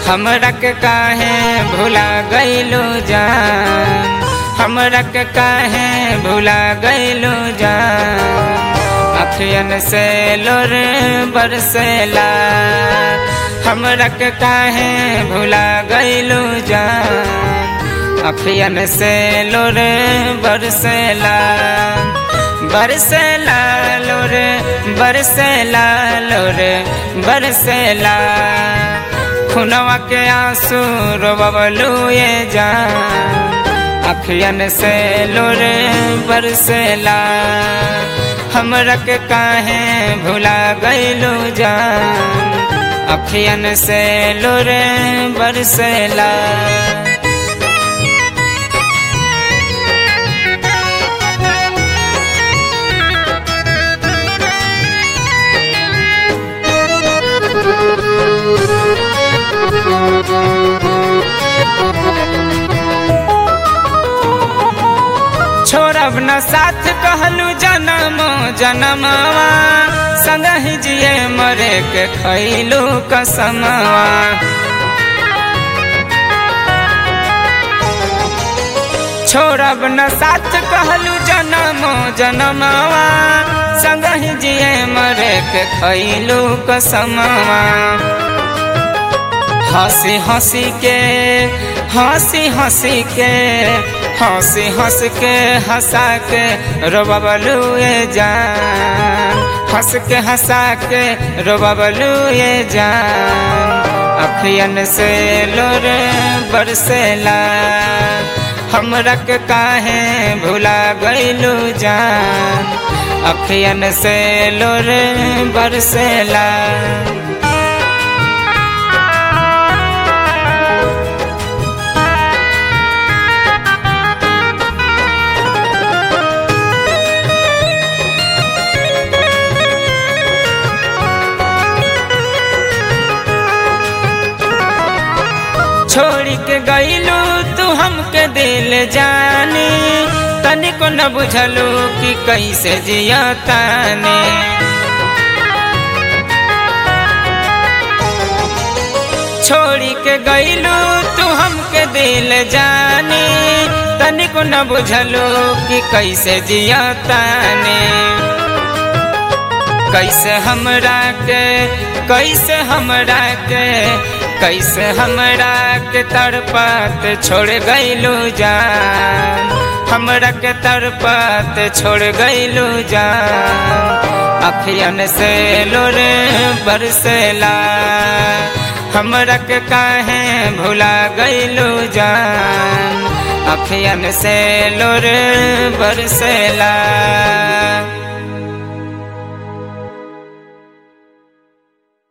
हमरा के काहे भुला गइलो जान हमरा के काहे भुला गइलो जान अखियन से लोर बरसेला हमरा के काहे भुला गइलो जान अखियन से लोर बरसेला बरसेला लोर बरसेला लोर बरसेला खुनवा के आंसू रोबलू ये जान अखियन से लोर बरसेला हमरा के काहे भुला गइलू जान अखियन से लोर बरसेला छोड़ब न साथ कहलू जनम जनमवा संगहि जिए मरे के खैलू कसमवा छोड़ब न साथ कहलू जनम जनमवा संगहि जिए मरे के खैलू कसमवा हंसी हंसी के हंसी हंसी के हंसी हंस के हंसा के रोबलू ये जान हंस के हंसा के रोबलू ये जान अखियन से लोर बरसेला हमरा के काहे भुला गइलू जान अखियन से लोर बरसेला छोड़ी के गईलू तू हमके दिल जानी तनिको न बुझलू कि कैसे जिया ताने छोड़ी के गईलू तू हमके दिल जानी तनिको न बुझलू कि कैसे जिया ताने कैसे हमरा के कैसे हमरा के कैसे हमरा के तड़पत छोड़ गइलू जान हमरा के तड़पत छोड़ गइलू जान अखियन से लोरे बरसेला हमरा के काहे भुला गइलू जान अखियन से लोरे बरसेला